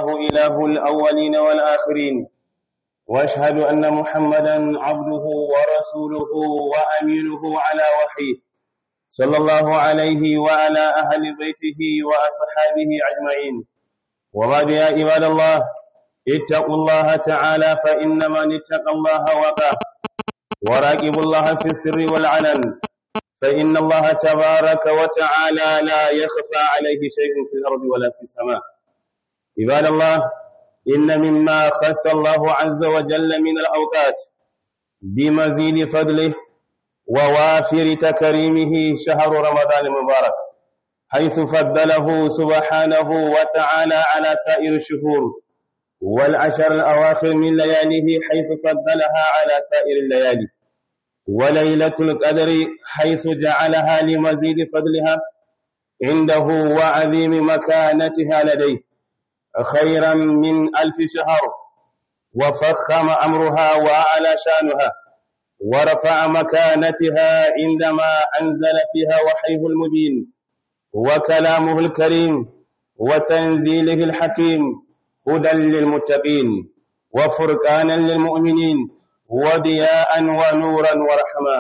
الله إله الأولين والآخرين واشهد أن محمدا عبده ورسوله وأمينه على وحيه صلى الله عليه وعلى أهل بيته وأصحابه أجمعين وبعد يا عباد الله اتقوا الله تعالى فإن من اتقى الله وقاه وراقبوا الله في السر والعلن فإن الله تبارك وتعالى لا يخفى عليه شيء في الأرض ولا في السماء عباد الله إن مما خص الله عز وجل من الأوقات بمزيد فضله ووافر تكريمه شهر رمضان المبارك حيث فضله سبحانه وتعالى على سائر الشهور والعشر الأواخر من لياليه حيث فضلها على سائر الليالي وليلة القدر حيث جعلها لمزيد فضلها عنده وعظيم مكانتها لديه خيرا من ألف شهر وفخم أمرها وأعلى شانها ورفع مكانتها عندما أنزل فيها وحيه المبين وكلامه الكريم وتنزيله الحكيم هدى للمتقين وفرقانا للمؤمنين وضياء ونورا ورحمة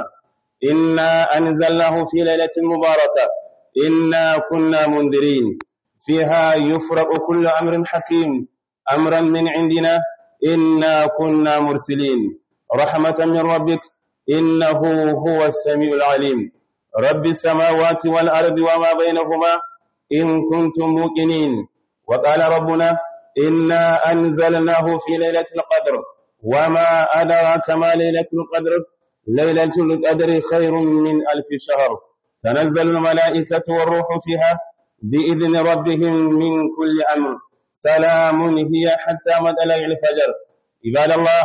إنا أنزلناه في ليلة مباركة إنا كنا منذرين فيها يفرق كل أمر حكيم أمرا من عندنا إنا كنا مرسلين رحمة من ربك إنه هو السميع العليم رب السماوات والأرض وما بينهما إن كنتم موقنين وقال ربنا إنا أنزلناه في ليلة القدر وما أدراك ما ليلة القدر ليلة القدر خير من ألف شهر تنزل الملائكة والروح فيها بإذن ربهم من كل أمر سلام هي حتى مطلع الفجر عباد الله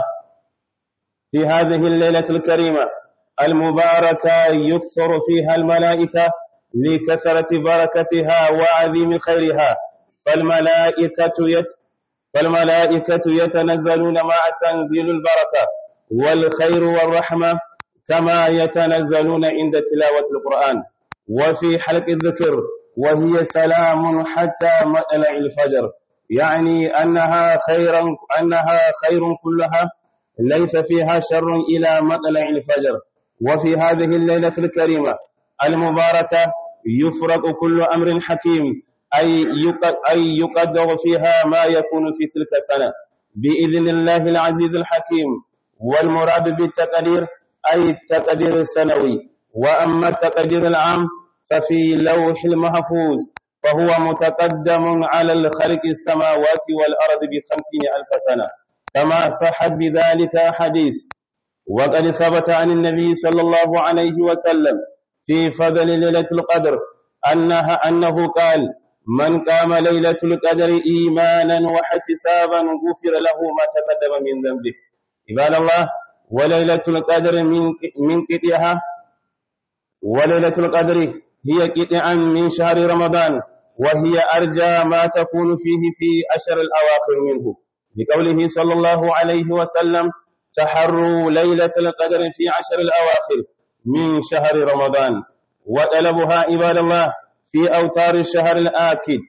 في هذه الليلة الكريمة المباركة يكثر فيها الملائكة لكثرة بركتها وعظيم خيرها فالملائكة يت فالملائكة يتنزلون مع تنزيل البركة والخير والرحمة كما يتنزلون عند تلاوة القرآن وفي حلق الذكر وهي سلام حتى مطلع الفجر يعني أنها خيرا أنها خير كلها ليس فيها شر إلى مطلع الفجر وفي هذه الليلة الكريمة المباركة يفرق كل أمر حكيم أي أي يقدر فيها ما يكون في تلك السنة بإذن الله العزيز الحكيم والمراد بالتقدير أي التقدير السنوي وأما التقدير العام ففي لوح المحفوظ فهو متقدم على الخلق السماوات والأرض بخمسين ألف سنة كما صحت بذلك حديث وقد ثبت عن النبي صلى الله عليه وسلم في فضل ليلة القدر أنها أنه قال من قام ليلة القدر إيمانا واحتسابا غفر له ما تقدم من ذنبه عباد الله وليلة القدر من من قطعها وليلة القدر هي قطعا من شهر رمضان وهي أرجى ما تكون فيه في أشهر الأواخر منه بقوله صلى الله عليه وسلم تحروا ليلة القدر في عشر الأواخر من شهر رمضان وطلبها عباد الله في أوتار الشهر الآكد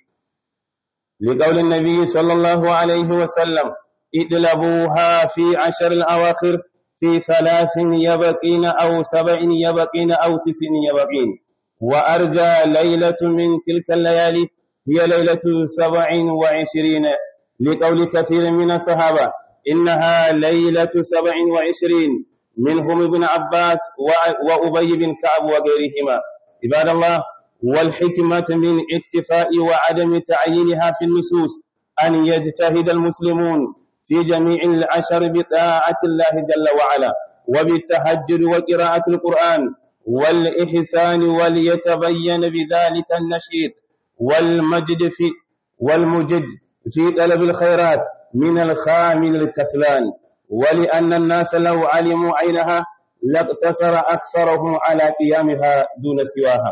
لقول النبي صلى الله عليه وسلم اطلبوها في عشر الأواخر في ثلاث يبقين أو سبع يبقين أو تسع يبقين وأرجى ليلة من تلك الليالي هي ليلة سبع وعشرين لقول كثير من الصحابة إنها ليلة سبع وعشرين منهم ابن عباس وأبي بن كعب وغيرهما عباد الله والحكمة من اكتفاء وعدم تعيينها في النصوص أن يجتهد المسلمون في جميع العشر بطاعة الله جل وعلا وبالتهجد وقراءة القرآن والإحسان وليتبين بذلك النشيد والمجد في والمجد في طلب الخيرات من الخامل الكسلان ولأن الناس لو علموا عينها لاقتصر أكثرهم على قيامها دون سواها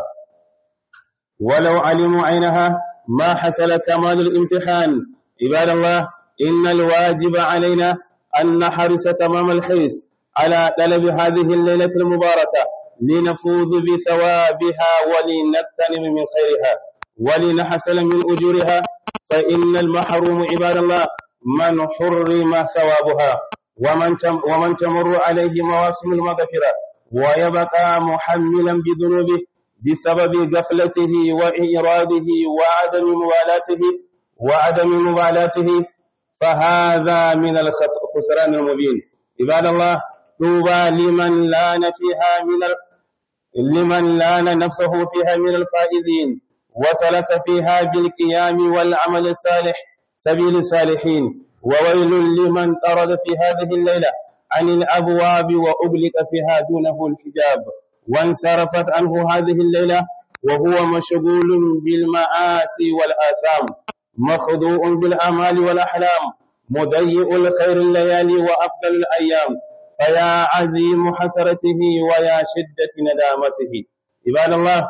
ولو علموا عينها ما حصل كمال الامتحان عباد الله إن الواجب علينا أن نحرص تمام الحرص على طلب هذه الليلة المباركة لنفوز بثوابها ولنغتنم من خيرها ولنحصل من أجورها فإن المحروم عباد الله من حرم ثوابها ومن تم ومن تمر عليه مواسم المغفرة ويبقى محملا بذنوبه بسبب غفلته وإراده وعدم موالاته وعدم مبالاته فهذا من الخسران المبين عباد الله طوبى لمن لان فيها من ال... لمن لان نفسه فيها من الفائزين وسلك فيها بالقيام والعمل الصالح سبيل الصالحين وويل لمن طرد في هذه الليلة عن الأبواب وأغلق فيها دونه الحجاب وانصرفت عنه هذه الليلة وهو مشغول بالمعاصي والآثام مخضوع بالآمال والأحلام مضيء الخير الليالي وأفضل الأيام فيا عزيم حسرته ويا شدة ندامته عباد الله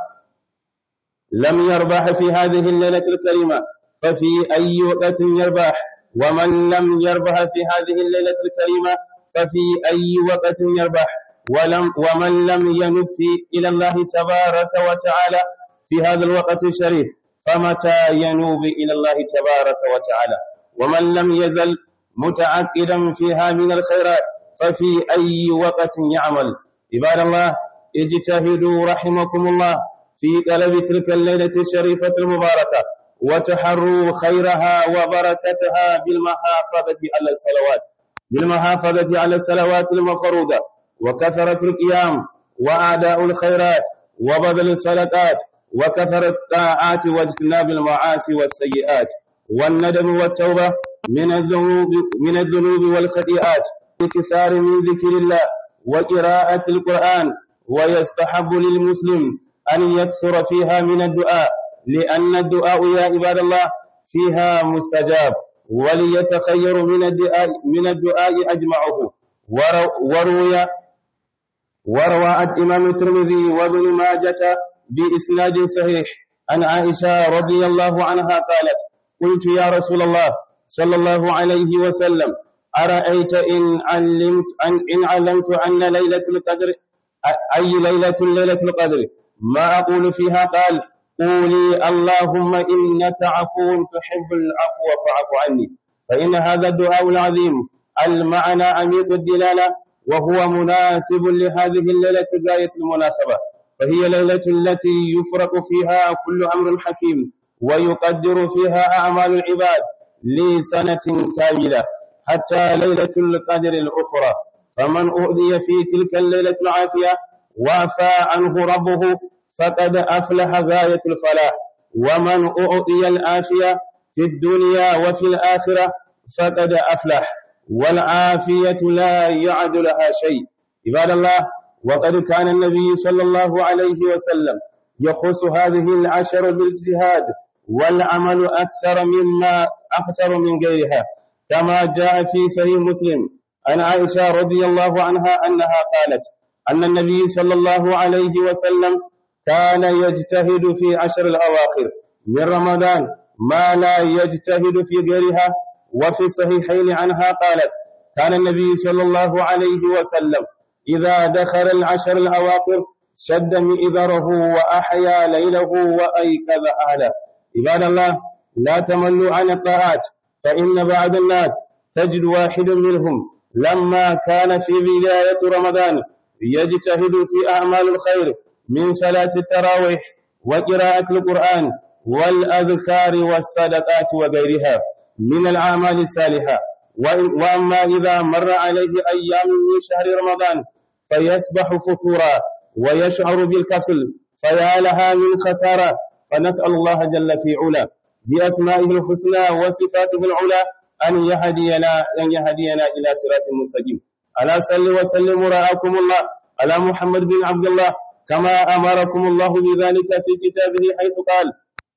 لم يربح في هذه الليلة الكريمة ففي أي وقت يربح ومن لم يربح في هذه الليلة الكريمة ففي أي وقت يربح ولم ومن لم ينب إلى الله تبارك وتعالى في هذا الوقت الشريف فمتى ينوب إلى الله تبارك وتعالى ومن لم يزل متعقدا فيها من الخيرات ففي أي وقت يعمل عباد الله اجتهدوا رحمكم الله في طلب تلك الليلة الشريفة المباركة وتحروا خيرها وبركتها بالمحافظة على الصلوات بالمحافظة على الصلوات المفروضة وكثرة القيام وأداء الخيرات وبذل الصدقات وكثرة الطاعات واجتناب المعاصي والسيئات والندم والتوبة من الذنوب من الذنوب والخطيئات بكثار من ذكر الله وقراءة القرآن ويستحب للمسلم أن يكثر فيها من الدعاء لأن الدعاء يا عباد الله فيها مستجاب وليتخير من الدعاء من الدعاء أجمعه وروي وروى الإمام الترمذي وابن ماجة بإسناد صحيح عن عائشة رضي الله عنها قالت قلت يا رسول الله صلى الله عليه وسلم أرأيت إن علمت أن إن علمت أن ليلة القدر أي ليلة ليلة القدر ما أقول فيها قال قولي اللهم إنك عفو تحب العفو فاعف عني فإن هذا الدعاء العظيم المعنى عميق الدلالة وهو مناسب لهذه الليلة غاية المناسبة فهي ليلة التي يفرق فيها كل أمر حكيم ويقدر فيها أعمال العباد لسنة كاملة حتى ليلة القدر الأخرى فمن أؤذي في تلك الليلة العافية وعفى عنه ربه فقد أفلح غاية الفلاح ومن أعطي العافية في الدنيا وفي الآخرة فقد أفلح والعافية لا يعد لها شيء عباد الله وقد كان النبي صلى الله عليه وسلم يخص هذه العشر بالاجتهاد والعمل أكثر مما أكثر من غيرها كما جاء في صحيح مسلم عن عائشة رضي الله عنها أنها قالت أن النبي صلى الله عليه وسلم كان يجتهد في عشر الأواخر من رمضان ما لا يجتهد في غيرها وفي الصحيحين عنها قالت كان النبي صلى الله عليه وسلم إذا دخل العشر الأواخر شد مئذره وأحيا ليله وأيقظ أهله عباد الله لا تملوا عن الطاعات فإن بعض الناس تجد واحد منهم لما كان في بداية رمضان يجتهد في أعمال الخير من صلاة التراويح وقراءة القرآن والأذكار والصدقات وغيرها من الأعمال الصالحة وأما إذا مر عليه أيام من شهر رمضان فيسبح فتورا ويشعر بالكسل فيا لها من خسارة فنسأل الله جل في علا بأسمائه الحسنى وصفاته العلى أن يهدينا أن يهدينا إلى صراط مستقيم ألا صل وسلم رعاكم الله على محمد بن عبد الله كما أمركم الله بذلك في كتابه حيث قال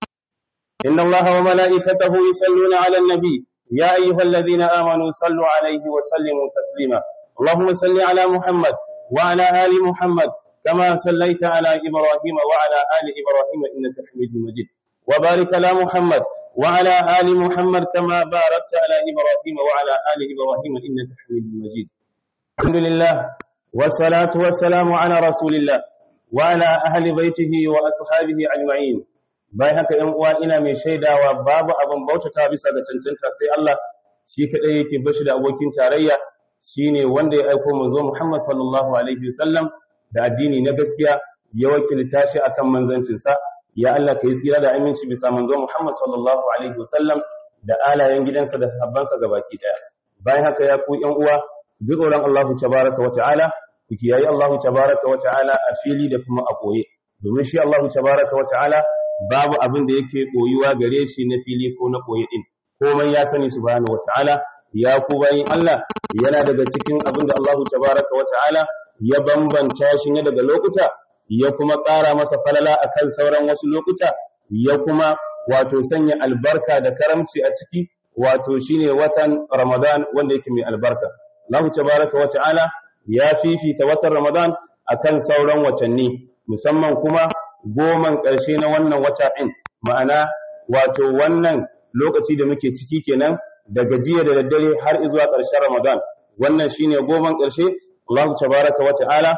إن الله وملائكته يصلون على النبي يا أيها الذين آمنوا صلوا عليه وسلموا تسليما اللهم صل على محمد وعلى آل محمد كما صليت على إبراهيم وعلى آل إبراهيم إنك حميد مجيد وبارك على محمد وعلى آل محمد كما باركت على إبراهيم وعلى آل إبراهيم إنك حميد مجيد الحمد لله والصلاة والسلام على رسول الله وعلى أهل بيته وأصحابه أجمعين bayan haka ‘yan uwa ina mai shaidawa babu abin bautata bisa ga cancanta sai Allah shi kaɗai yake bashi da abokin tarayya shine wanda ya aiko manzo Muhammad sallallahu alaihi wasallam da addini na gaskiya ya wakilta shi akan manzancinsa ya Allah ka yi tsira da aminci bisa manzo Muhammad sallallahu alaihi wasallam da alayen gidansa da sahabbansa gabaki daya bayan haka ya ku ‘yan uwa bi tsoron Allah tabaraka wa ta'ala ku kiyayi Allah tabaraka wa ta'ala a fili da kuma a koye domin shi Allah tabaraka wa ta'ala babu abin da yake koyuwa gare shi na fili ko na koyi din komai ya sani subhanahu wataala ya ku bayin Allah yana daga cikin abin da Allah tabaraka wataala ya bambanta shi ne daga lokuta ya kuma ƙara masa falala akan sauran wasu lokuta ya kuma wato sanya albarka da karamci a ciki wato shine watan Ramadan wanda yake mai albarka Allah tabaraka wataala ya fifita watan Ramadan akan sauran watanni musamman kuma goman ƙarshe na wannan wata ɗin ma'ana wato wannan lokaci da muke ciki kenan daga jiya da daddare har zuwa ƙarshen Ramadan wannan shine goman ƙarshe Allah tabaraka wa ta'ala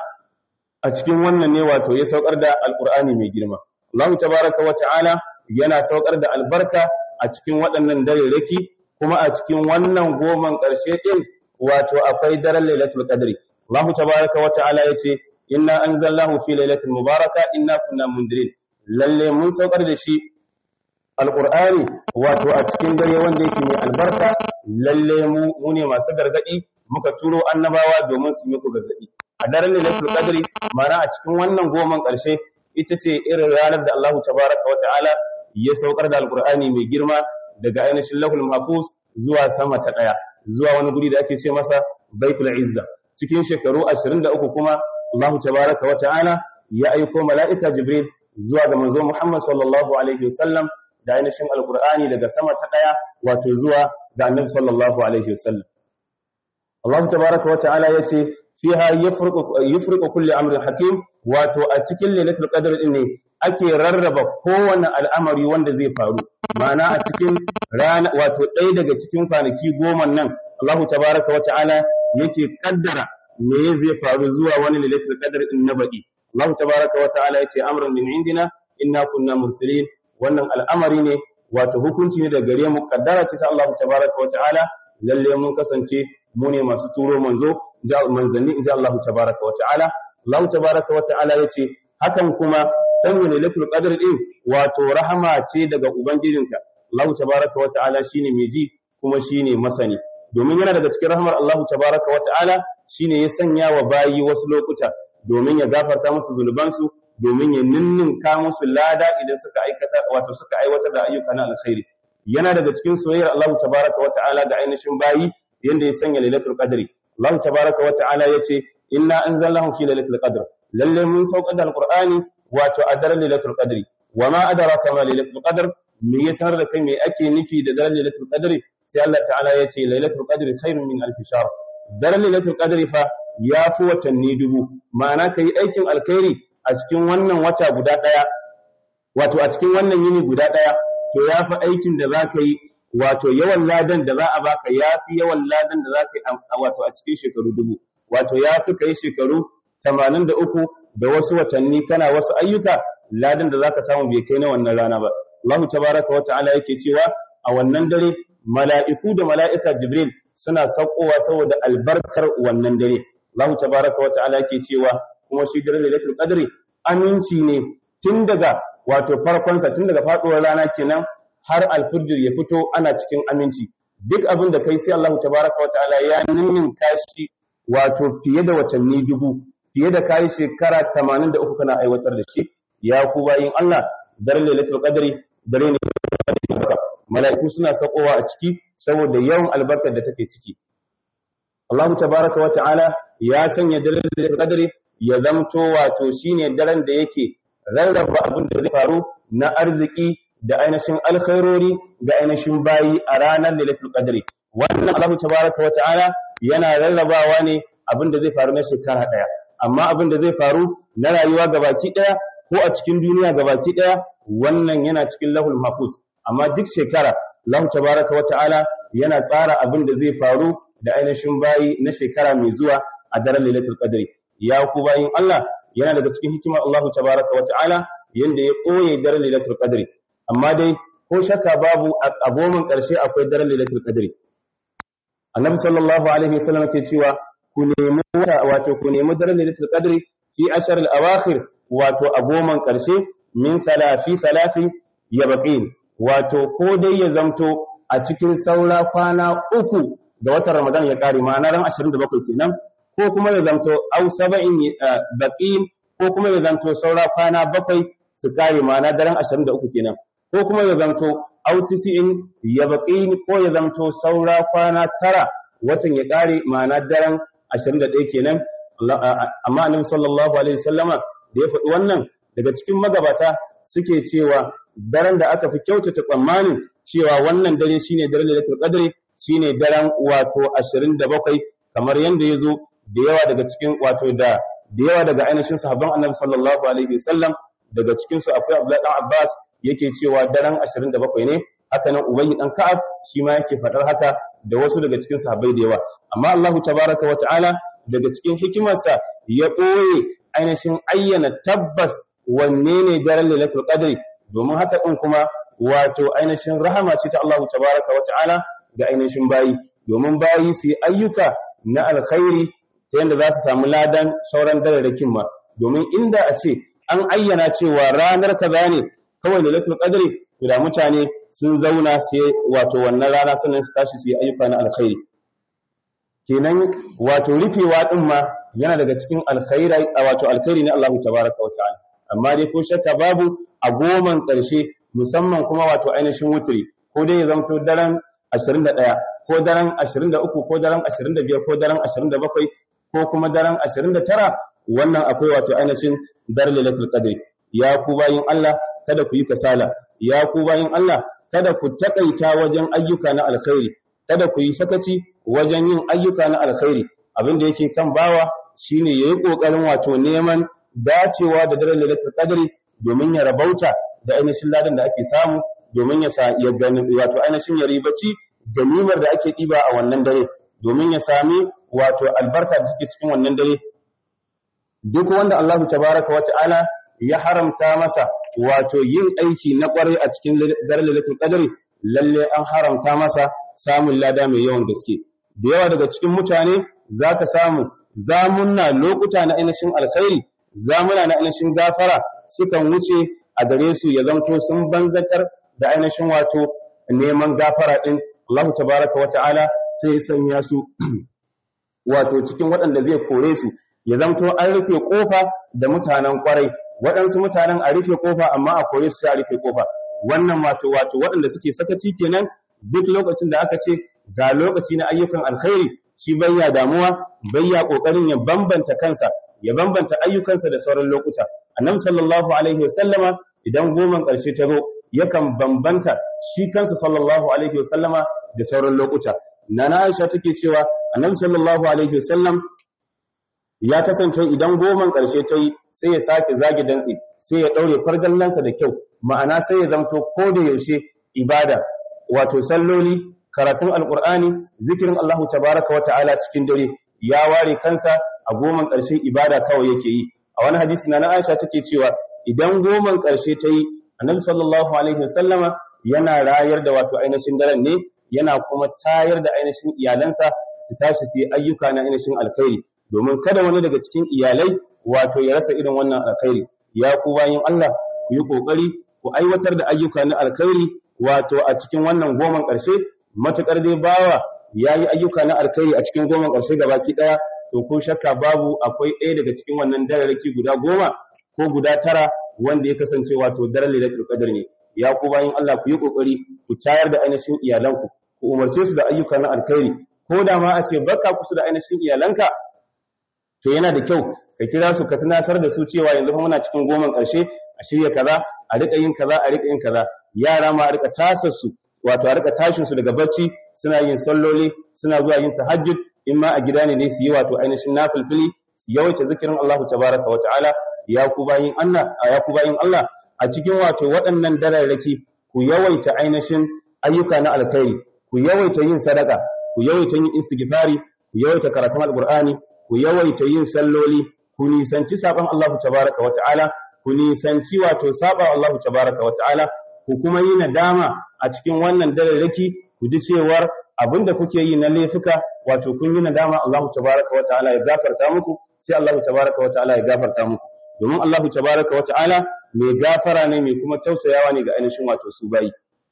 a cikin wannan ne wato ya saukar da alqur'ani mai girma Allah tabaraka wa ta'ala yana saukar da albarka a cikin waɗannan dareraki kuma a cikin wannan goman ƙarshe ɗin wato akwai daren lailatul qadri Allah tabaraka wa ta'ala yace inna anzalnahu fi lailatin mubaraka inna kunna mundirin lalle mun saukar da shi alqur'ani wato a cikin dare wanda yake mai albarka lalle mu ne masu gargadi muka turo annabawa domin su muku gargadi a daren lailatul qadri ma'ana a cikin wannan goman karshe ita ce irin ranar da Allah tabaraka wa ta'ala ya saukar da alqur'ani mai girma daga ainihin lahul mahfuz zuwa sama ta daya zuwa wani guri da ake ce masa baitul izza cikin shekaru 23 kuma Allah tabaraka wa ta'ala ya aiko mala'ika Jibril zuwa ga manzo Muhammad sallallahu alaihi wasallam da ainihin alqur'ani daga sama ta daya wato zuwa ga annabi sallallahu alaihi wasallam Allah tabaraka wa ta'ala yace fiha yafriqu yafriqu kulli amrin hakim wato a cikin lailatul qadr din ne ake rarraba kowane al'amari wanda zai faru ma'ana a cikin rana wato ɗaya daga cikin kwanaki goma nan Allah tabaraka wa ta'ala yake kaddara me zai faru zuwa wani lailatul qadr din na baki Allah tabaraka wa ta'ala yace amrun min indina inna kunna mursalin wannan al'amari ne wato hukunci ne daga gare mu kaddara ce ta Allah tabaraka wa ta'ala lalle mun kasance mu ne masu turo manzo manzanni inji Allah tabaraka wa ta'ala Allah tabaraka wa ta'ala yace hakan kuma sanya lailatul qadr din wato rahama ce daga ubangijinka Allah tabaraka wa ta'ala shine mai ji kuma shine masani domin yana daga cikin rahmar Allah tabaraka wa ta'ala shine ya sanya wa bayi wasu lokuta domin ya gafarta musu zunubansu domin ya ninninka musu lada idan suka aikata wato suka aiwatar da ayyuka na alkhairi yana daga cikin soyayyar Allah tabaraka wa ta'ala ga ainihin bayi yanda ya sanya lailatul qadri Allah tabaraka wa ta'ala yace inna anzalnahu fi lailatul qadr lalle mun saukar da alqur'ani wato a daren lailatul qadri wama adraka ma lailatul qadr me ya sanar da kai me ake nufi da daren lailatul qadri sai Allah ta'ala yace lailatul qadri khairun min alf shahr daren lailatul qadri fa ya fi watanni dubu ma'ana kai aikin alkhairi a cikin wannan wata guda daya wato a cikin wannan yini guda daya to ya fi aikin da za ka yi wato yawan ladan da za a baka ya fi yawan ladan da za ka yi wato a cikin shekaru dubu wato ya fi ka yi shekaru tamanin da uku da wasu watanni kana wasu ayyuka ladan da za ka samu bai kai na wannan rana ba Allah tabaraka wa ta'ala yake cewa a wannan dare mala'iku da mala'ika Jibril suna saukowa saboda albarkar wannan dare Allah tabaraka wa ta'ala yake cewa kuma shi dare lailatul qadri aminci ne tun daga wato farkonsa tun daga faduwar rana kenan har alfujr ya fito ana cikin aminci duk abin da kai sai Allah tabaraka wa ta'ala ya ninnin kashi wato fiye da watanni dubu fiye da kai shekara 83 kana aiwatar da shi ya ku bayin Allah dare lailatul qadri dare ne mala'iku suna sakowa a ciki saboda yawan albarkar da take ciki Allah tabaraka wa ta'ala ya sanya dare lailatul qadri ya zamto wato shine daren da yake rarraba abin da zai faru na arziki da ainihin alkhairori ga ainihin bayi a ranar lailatul qadri wannan Allah tabaraka wa ta'ala yana rarrabawa ne abin da zai faru na shekara daya amma abin da zai faru na rayuwa gabaki daya ko a cikin duniya gabaki daya wannan yana cikin lahul mahfuz amma duk shekara Allah tabaraka wa ta'ala yana tsara abin da zai faru da ainihin bayi na shekara mai zuwa a daren lailatul qadri ya ku bayin Allah yana daga cikin hikimar Allah tabaraka wa ta'ala yanda ya koye daren lailatul qadri amma dai ko shakka babu a goman ƙarshe akwai daren lailatul qadri annabi sallallahu alaihi wasallam ke cewa ku nemi wato ku nemi daren lailatul qadri fi ashar al-awakhir wato a goman ƙarshe min thalathi thalathi yabqin wato ko dai ya zamto a cikin saura kwana uku da watan Ramadan ya kare ma'ana ran 27 kenan ko kuma ya zamto au saba'in baqin ko kuma ya zamto saura kwana bakwai su kare ma'ana daren 23 kenan ko kuma ya zamto au tisi'in yabqin ko ya zamto saura kwana tara watan ya kare ma'ana daren 21 kenan amma annabi sallallahu alaihi wasallama da ya faɗi wannan daga cikin magabata suke cewa daren da aka fi kyautata tsammanin cewa wannan dare shine daren lailatul qadri shine daren wato 27 kamar yanda yazo da yawa daga cikin wato da da yawa daga ainihin sahabban Annabi sallallahu alaihi wasallam daga cikin su akwai Abdullah dan Abbas yake cewa daren 27 ne haka nan Ubay dan Ka'ab shi ma yake fadar haka da wasu daga cikin sahabbai da yawa amma Allahu tabaraka wa ta'ala daga cikin hikimarsa ya ɓoye ainihin ayyana tabbas wanne ne daren lailatul qadri domin haka din kuma wato ainihin rahama ce ta Allahu tabaraka wa ta'ala ga ainihin bayi domin bayi su yi ayyuka na alkhairi ta yadda za su samu ladan sauran dararrakin ma domin inda a ce an ayyana cewa ranar kaza ne kawai lailatul qadri to da mutane sun zauna sai wato wannan rana sannan su tashi su yi ayyuka na alkhairi kenan wato rufewa din ma yana daga cikin alkhairi wato alkhairi ne Allahu tabaraka wa ta'ala amma dai ko shakka babu a goman ƙarshe musamman kuma wato ainihin wutri ko dai ya zamto daren 21 ko daren 23 ko daren 25 ko daren 27 ko kuma daren 29 wannan akwai wato ainihin dar lailatul qadr ya ku bayin Allah kada ku yi kasala ya ku bayin Allah kada ku takaita wajen ayyuka na alkhairi kada ku yi sakaci wajen yin ayyuka na alkhairi abin da yake kan bawa shine yayi kokarin wato neman dacewa da daren lailatul qadri domin ya rabauta da ainihin ladan da ake samu domin ya sa ya gani wato ainihin ya ribaci ganimar da ake diba a wannan dare domin ya sami wato albarka da take cikin wannan dare duk wanda Allahu tabaraka wata'ala ya haramta masa wato yin aiki na kwarai a cikin daren lailatul qadri lalle an haramta masa samun lada mai yawan gaske da yawa daga cikin mutane zaka samu zamunna lokuta na ainihin alkhairi zamuna na ainihin gafara sukan wuce a gare su ya zamto sun banzatar da ainihin wato neman gafara din Allah tabaraka wa ta'ala sai sanya su wato cikin waɗanda zai kore su ya zamto an rufe kofa da mutanen kwarai waɗansu mutanen a rufe kofa amma a kore su sai a rufe kofa wannan wato wato waɗanda suke sakaci kenan duk lokacin da aka ce ga lokaci na ayyukan alkhairi shi bayya damuwa bayya kokarin ya bambanta kansa ya bambanta ayyukansa da sauran lokuta annabi sallallahu alaihi wasallama idan goman ƙarshe ta zo yakan bambanta shi kansa sallallahu alaihi wasallama da sauran lokuta nana Aisha take cewa annabi sallallahu alaihi wasallam ya kasance idan goman ƙarshe ta yi sai ya sake zage dantse sai ya daure fargallansa da kyau ma'ana sai ya zamto ko da yaushe ibada wato salloli karatun alqur'ani zikirin Allahu tabaaraka wa ta'ala cikin dare ya ware kansa a goman ƙarshe ibada kawai yake yi a wani hadisi na Aisha take cewa idan goman ƙarshe ta yi annabi sallallahu alaihi wasallama yana rayar da wato ainihin daren ne yana kuma tayar da ainihin iyalansa su tashi su yi ayyuka na ainihin alkhairi domin kada wani daga cikin iyalai wato ya rasa irin wannan alkhairi ya ku bayin Allah ku yi kokari ku aiwatar da ayyuka na alkhairi wato a cikin wannan goman ƙarshe matukar dai bawa yayi ayyuka na alkhairi a cikin goman ƙarshe gabaki daya to ko shakka babu akwai ɗaya daga cikin wannan dararraki guda goma ko guda tara wanda ya kasance wato daren lailatul qadr ne ya ku bayin Allah ku yi kokari ku tayar da ainihin iyalanku ku umarce su da ayyuka na alkhairi ko da ma a ce baka kusa da ainihin iyalanka to yana da kyau ka kira su ka tunasar da su cewa yanzu fa muna cikin goman ƙarshe a shirya kaza a rika yin kaza a rika yin kaza yara ma a rika tasar su wato a rika tashin su daga bacci suna yin salloli suna zuwa yin tahajjud in ma a gida ne dai su yi wato ainihin nafilfili su yawaita zikirin Allah tabaraka wa ta'ala ya ku bayin Allah ya ku bayin Allah a cikin wato waɗannan dararraki ku yawaita ainihin ayyuka na alkhairi ku yawaita yin sadaka ku yawaita yin istighfari ku yawaita karatun alqur'ani ku yawaita yin salloli ku nisanci saban Allah tabaraka wa ta'ala ku nisanci wato saba Allah tabaraka wa ta'ala ku kuma yi nadama a cikin wannan dararraki ku ji cewar abinda kuke yi na laifuka wato kun yi nadama Allah tabaraka wa ta'ala ya gafarta muku sai Allah tabaraka wa ta'ala ya gafarta muku domin Allah tabaraka wa ta'ala mai gafara ne mai kuma tausayawa ne ga ainihin wato su bayi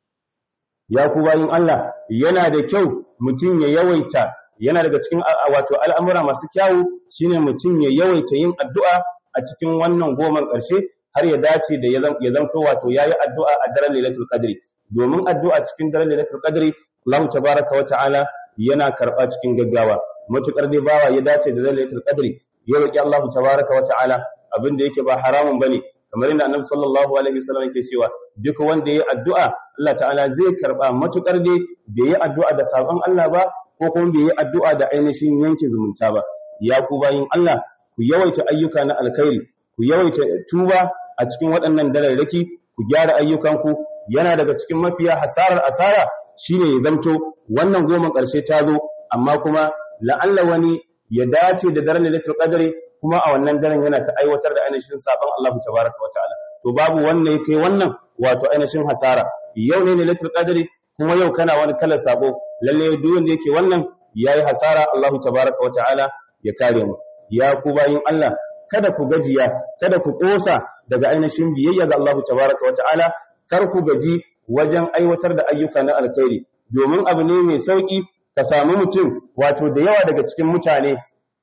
ya ku bayin Allah yana da kyau mutum ya yawaita yana daga cikin wato al'amura masu kyawu shine mutum ya yawaita yin addu'a a cikin wannan goman ƙarshe har ya dace da ya zanto wato yayi addu'a a daren Lailatul Qadri domin addu'a cikin daren Lailatul Qadri Allah tabaraka wa ta'ala yana karɓa cikin gaggawa matukar dai bawa ya dace da Lailatul Qadri ya roki Allah tabaraka wa ta'ala abin da yake ba haramun bane kamar yadda Annabi sallallahu alaihi wasallam yake cewa duk wanda yayi addu'a Allah ta'ala zai karba matukar dai bai yi addu'a da sabon Allah ba ko kuma bai yi addu'a da ainihin yanke zumunta ba ya ku bayin Allah ku yawaita ayyuka na alkhairi ku yawaita tuba a cikin waɗannan dararraki ku gyara ayyukanku yana daga cikin mafiya hasarar asara shine ya zanto wannan goma ƙarshe ta zo amma kuma la'alla wani ya dace da daren lailatul qadri kuma a wannan daren yana ta aiwatar da ainihin sabon Allah tabaraka wataala to babu wanda yake wannan wato ainihin hasara yau ne lailatul qadri kuma yau kana wani kalar sabo lalle duk wanda yake wannan yayi hasara Allah tabaraka wataala ya kare mu ya ku bayin Allah kada ku gajiya kada ku kosa daga ainihin biyayya ga Allah tabaraka wataala kar ku gaji wajen aiwatar da ayyuka na alkhairi domin abu ne mai sauki ka samu mutum wato da yawa daga cikin mutane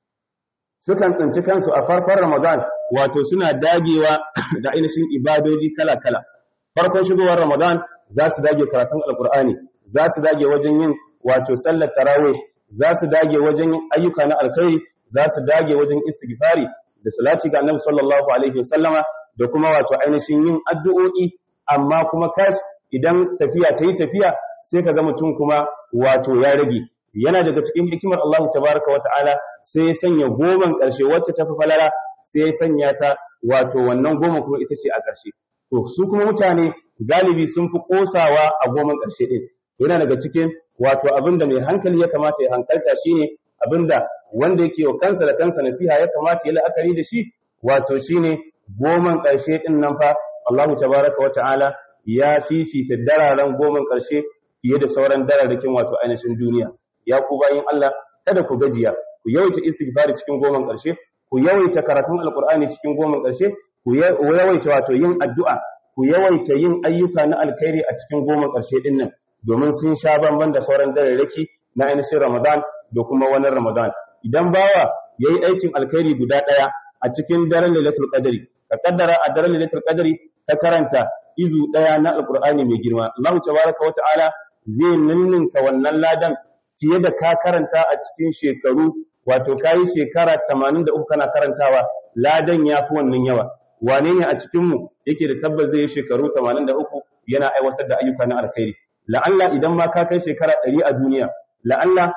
sukan tsinci kansu a farkon Ramadan wato suna dagewa da ainihin ibadoji kala-kala farkon shigowar Ramadan za su dage karatun alkur'ani za su dage wajen yin wato sallar tarawih za su dage wajen yin ayyuka na alkhairi za su dage wajen istighfari da salati ga annabi sallallahu alaihi wasallama da kuma wato ainihin yin addu'o'i amma kuma kash idan tafiya ta yi tafiya sai ka ga mutum kuma wato ya rage yana daga cikin hikimar Allah tabaraka wa ta'ala sai ya sanya goman ƙarshe wacce ta fi falala sai ya sanya ta wato wannan goma kuma ita ce a ƙarshe to su kuma mutane galibi sun fi kosawa a goman ƙarshe din yana daga cikin wato abinda mai hankali ya kamata ya hankalta shine abinda wanda yake wa kansa da kansa nasiha ya kamata ya la'akari da shi wato shine goman ƙarshe din nan fa Allah tabaraka wa ta'ala ya fifita dararen goman ƙarshe fiye da sauran dararrakin wato ainihin duniya ya ku bayin Allah kada ku gajiya ku yawaita istighfari cikin goman ƙarshe ku yawaita karatun alqur'ani cikin goman ƙarshe ku yawaita wato yin addu'a ku yawaita yin ayyuka na alkhairi a cikin goman ƙarshe din nan domin sun sha bamban da sauran dararraki na ainihin Ramadan da kuma wani Ramadan idan bawa yayi aikin alkhairi guda ɗaya a cikin daren Lailatul Qadri ka kaddara a daren Lailatul Qadri ka karanta izu ɗaya na alqur'ani mai girma Allah tabaraka wa ta'ala zai ninninka wannan ladan fiye da ka karanta a cikin shekaru wato kayi shekara 83 kana karantawa ladan yafi wannan yawa wane ne a cikin mu yake da tabbas zai yi shekaru 83 yana aiwatar da ayyuka na alkhairi la'alla idan ma ka kai shekara 100 a duniya la'alla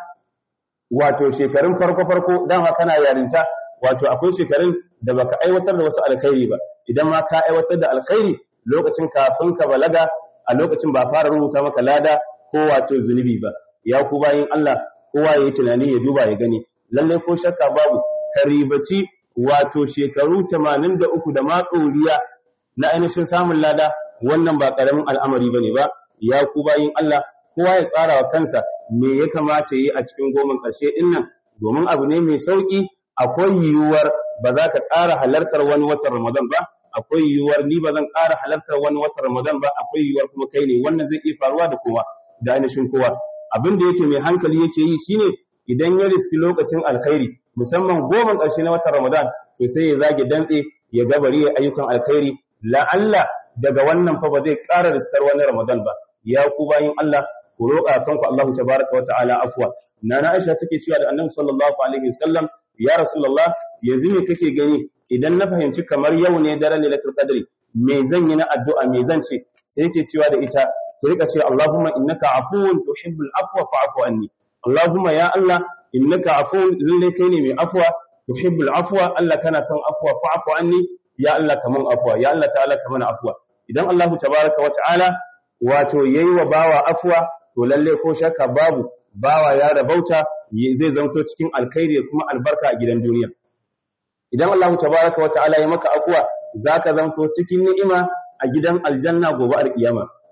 wato shekarun farko farko dama kana yarinta wato akwai shekarun da baka aiwatar da wasu alkhairi ba idan ma ka aiwatar da alkhairi lokacin kafin ka balaga a lokacin ba fara rubuta maka lada ko wato zunubi ba ya ku bayin Allah kowa yayi tunani ya duba ya gani lalle ko shakka babu karibaci wato shekaru 83 da ma ɗoriya na ainihin samun lada wannan ba karamin al'amari bane ba ya ku bayin Allah kowa ya tsara wa kansa me ya kamata yi a cikin goman ƙarshe din nan domin abu ne mai sauki akwai yiwuwar ba za ka ƙara halartar wani watan Ramadan ba akwai yiwuwar ni ba zan ƙara halartar wani watan Ramadan ba akwai yiwuwar kuma kai ne wannan zai iya faruwa da kowa da ainihin kowa abin da yake mai hankali yake yi shine idan ya riski lokacin alkhairi musamman goma ƙarshe na watan Ramadan to sai ya zage dantse ya gabari ayyukan alkhairi la'alla daga wannan fa ba zai ƙara riskar wani Ramadan ba ya ku bayin Allah ku roƙa kanku Allah tabaraka wa ta'ala afwa nana Aisha take cewa da Annabi sallallahu alaihi wasallam ya Rasulullah yanzu me kake gani idan na fahimci kamar yau ne daren Lailatul Qadri me zan yi na addu'a me zan ce sai yake cewa da ita ki rika ce Allahumma innaka afuwun tuhibbul afwa fa'fu anni Allahumma ya Allah innaka afuwun lalle kai ne mai afwa tuhibbul afwa Allah kana son afwa fa'fu anni ya Allah kaman afwa ya Allah ta'ala kaman afwa idan Allah tabaraka wa ta'ala wato yayi wa bawa afwa to lalle ko shakka babu bawa ya rabauta zai zanto cikin alkhairi da kuma albarka a gidan duniya idan Allah tabaraka wa ta'ala ya maka afwa zaka zanto cikin ni'ima a gidan aljanna gobe alkiyama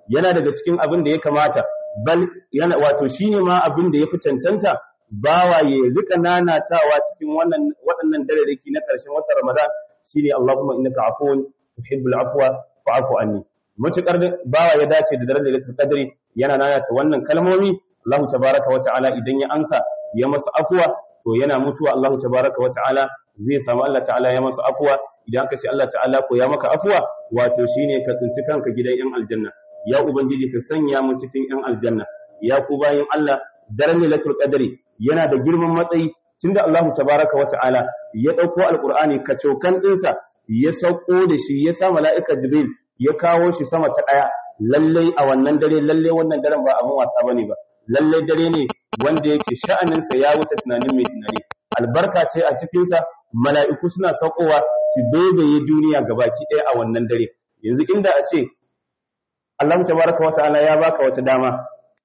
yana daga cikin abin da ya kamata bal yana wato shine ma abin da ya fi cancanta bawa ya rika nanatawa cikin wannan waɗannan dararraki na ƙarshen watan Ramadan shine Allahumma innaka afuwun tuhibbul afwa fa'fu anni mutakar bawa ya dace da daren lailatul qadri yana nanata wannan kalmomi Allah tabaaraka wa ta'ala idan ya ansa ya masa afwa to yana mutuwa Allah tabaaraka wa ta'ala zai samu Allah ta'ala ya masa afwa idan ka ce Allah ta'ala ko ya maka afwa wato shine ka tsinci kanka gidan yan aljanna ya ubangiji ka sanya mu cikin yan aljanna ya ku bayin Allah daren lailatul qadri yana da girman matsayi tunda Allah tabaaraka wa ta'ala ya dauko alqur'ani kacokan dinsa ya sauko da shi ya sa mala'ika jibril ya kawo shi sama ta daya lalle a wannan dare lalle wannan daren ba abin wasa bane ba lalle dare ne wanda yake sha'anin sa ya wuce tunanin mai tunani albarka ce a cikin sa mala'iku suna saukowa su baibaye duniya gabaki daya a wannan dare yanzu inda a ce Allah tabaraka wa ta'ala ya baka wata dama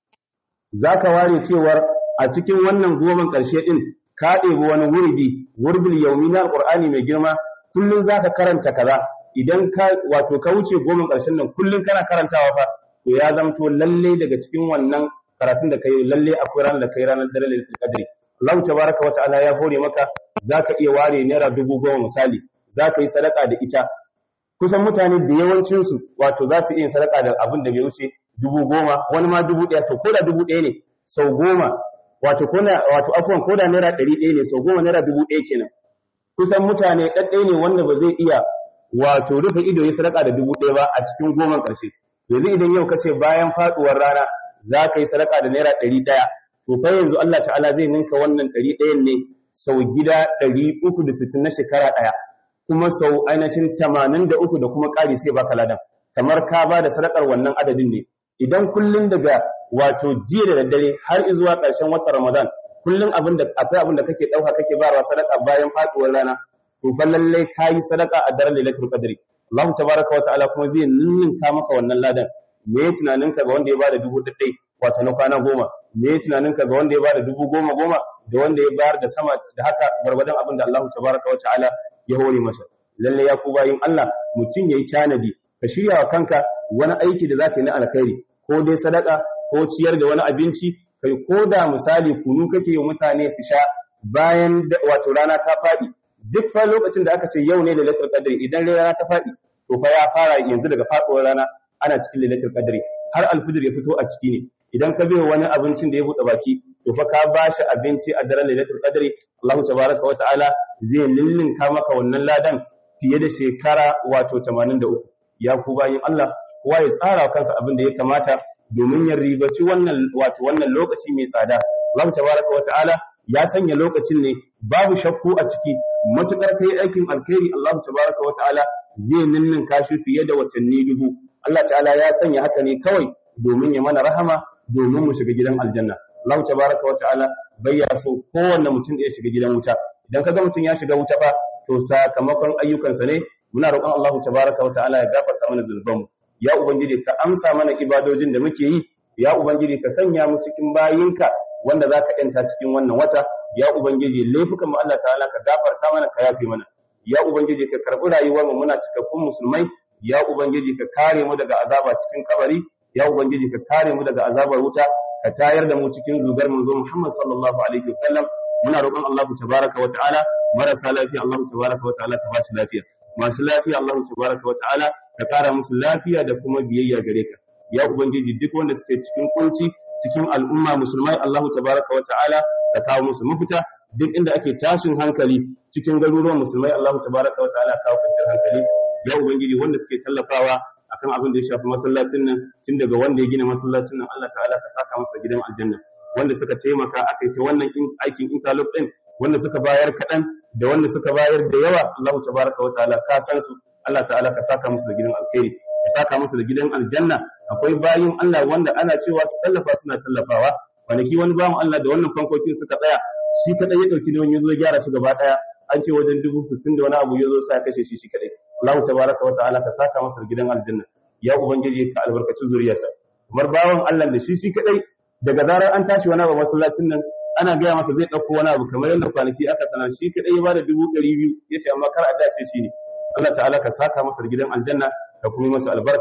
zaka ware cewar a cikin wannan goman ƙarshe din ka ɗebi wani wuridi wurdul yaumi na alqur'ani mai girma kullun zaka karanta kaza idan ka wato ka wuce goman ƙarshen nan kullun kana karantawa fa to ya zamto lalle daga cikin wannan karatun da kai lalle akwai ranar da kai ranar dare lailatul qadri Allah tabaraka wa ta'ala ya hore maka zaka iya ware naira dubu goma misali zaka yi sadaka da ita kusan mutane da yawancinsu wato za su iya sadaka da abin da bai wuce dubu goma wani ma dubu ɗaya to ko da dubu ɗaya ne sau goma wato ko wato afuwan ko da naira ɗari ɗaya ne sau goma naira dubu ɗaya kenan kusan mutane ɗaɗɗaya ne wanda ba zai iya wato rufe ido ya sadaka da dubu ɗaya ba a cikin goman ƙarshe yanzu idan yau ka ce bayan faɗuwar rana za ka yi sadaka da naira ɗari ɗaya to fa yanzu Allah ta'ala zai ninka wannan ɗari ɗayan ne sau gida ɗari uku da sittin na shekara ɗaya kuma sau ainihin tamanin da uku da kuma ƙari sai baka ladan kamar ka ba da sadakar wannan adadin ne idan kullum daga wato jiya da daddare har zuwa ƙarshen watan ramadan kullum abin da akwai abin da kake ɗauka kake bayarwa sadaka bayan faɗuwar rana to fa lalle ka yi sadaka a daren lailatul qadri Allah tabaraka wa ta'ala kuma zai ninninka maka wannan ladan me tunaninka ga wanda ya bada dubu ɗaɗɗai wato na kwana goma me tunaninka ga wanda ya bada dubu goma goma da wanda ya bayar da sama da haka gwargwadon abin da Allah tabaraka wa ta'ala ya hore masa lalle ya ku bayin Allah mutum yayi tanadi ka shirya wa kanka wani aiki da zaka yi na alkhairi ko dai sadaka ko ciyar da wani abinci kai ko da misali kunu kake yi mutane su sha bayan wato rana ta faɗi duk fa lokacin da aka ce yau ne da lailatul qadri idan rana ta faɗi to fa ya fara yanzu daga faɗuwar rana ana cikin lailatul qadri har alfijir ya fito a ciki ne idan ka bai wani abincin da ya buɗe baki to fa ka bashi abinci a daren lailatul qadri Allah tabaraka wa ta'ala zai lillinka maka wannan ladan fiye da shekara wato 83 ya ku bayin Allah kowa ya tsara kansa abin da ya kamata domin ya ribaci wannan wato wannan lokaci mai tsada Allah tabaraka wa ta'ala ya sanya lokacin ne babu shakku a ciki matukar kai aikin alkhairi Allah tabaraka wa ta'ala zai ninninka shi fiye da watanni dubu Allah ta'ala ya sanya haka ne kawai domin ya mana rahama domin mu shiga gidan aljanna Allah tabaraka wa ta'ala bai ya so kowanne mutum da ya shiga gidan wuta idan kaga mutum ya shiga wuta fa to sakamakon ayyukansa ne muna roƙon Allah tabaraka wa ta'ala ya gafarta mana zunubanmu ya ubangiji ka amsa mana ibadojin da muke yi ya ubangiji ka sanya mu cikin bayinka wanda zaka yanta cikin wannan wata ya ubangiji laifukan mu Allah ta'ala ka gafarta mana ka yafe mana ya ubangiji ka karbi rayuwar mu muna cikakkun musulmai ya ubangiji ka kare mu daga azaba cikin kabari ya ubangiji ka kare mu daga azabar wuta ka tayar da mu cikin zugar manzo Muhammad sallallahu alaihi wasallam muna roƙon Allah tabaraka wa ta'ala marasa lafiya Allah tabaraka wa ta'ala ka bashi lafiya masu lafiya Allah tabaraka wa ta'ala ka kara musu lafiya da kuma biyayya gare ka ya ubangiji duk wanda suke cikin kunci cikin al'umma musulmai Allah tabaraka wa ta'ala ka kawo musu mafita duk inda ake tashin hankali cikin garuruwan musulmai Allah tabaraka wa ta'ala kawo kwanciyar hankali ya ubangiji wanda suke tallafawa akan abin da ya shafi masallacin nan tun daga wanda ya gina masallacin nan Allah ta'ala ka saka masa gidan aljanna wanda suka taimaka aka yi ta wannan aikin interlock din wanda suka bayar kaɗan da wanda suka bayar da yawa Allah tabaraka wa ta'ala ka san su Allah ta'ala ka saka musu da gidan alkhairi ka saka musu da gidan aljanna akwai bayin Allah wanda ana cewa su tallafa suna tallafawa kwanaki wani bawan Allah da wannan fankokin suka tsaya shi kadai ya dauki nauyin yazo ya gyara su gaba daya an ce wajen dubu sittin da wani abu yazo sa ya kashe shi shi kadai Allah tabaraka wa ta'ala ka saka masa da gidan aljanna ya ubangiji ka albarkaci zuriyarsa kamar bawan Allah da shi shi kadai daga zarar an tashi wani abu masallacin nan ana gaya masa zai ɗauko wani abu kamar yadda kwanaki aka sanar shi kaɗai ya bada dubu ɗari biyu ya ce amma kar a dace shi ne Allah ta'ala ka saka masa gidan aljanna ka kuma masa albarka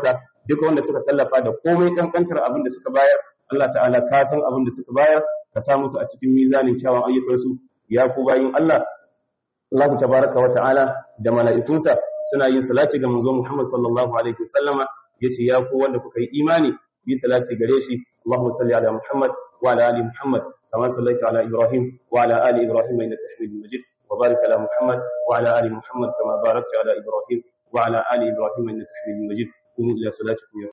duka wanda suka tallafa da komai kankantar abin da suka bayar Allah ta'ala ka san abin da suka bayar ka sa musu a cikin mizanin kyawun ayyukansu ya ku bayin Allah Allah tabaraka wa ta'ala da mala'ikunsa suna yin salati ga manzo Muhammad sallallahu alaihi wasallama yace ya ku wanda kuka yi imani yi salati gare shi Allahumma salli ala Muhammad wa ala ali Muhammad kama sallaita ala Ibrahim wa ala ali Ibrahim innaka Hamidum Majid wa barik ala Muhammad wa ala ali Muhammad kama barakta ala Ibrahim wa ala ali Ibrahim innaka Hamidum Majid قوموا إلى صلاتكم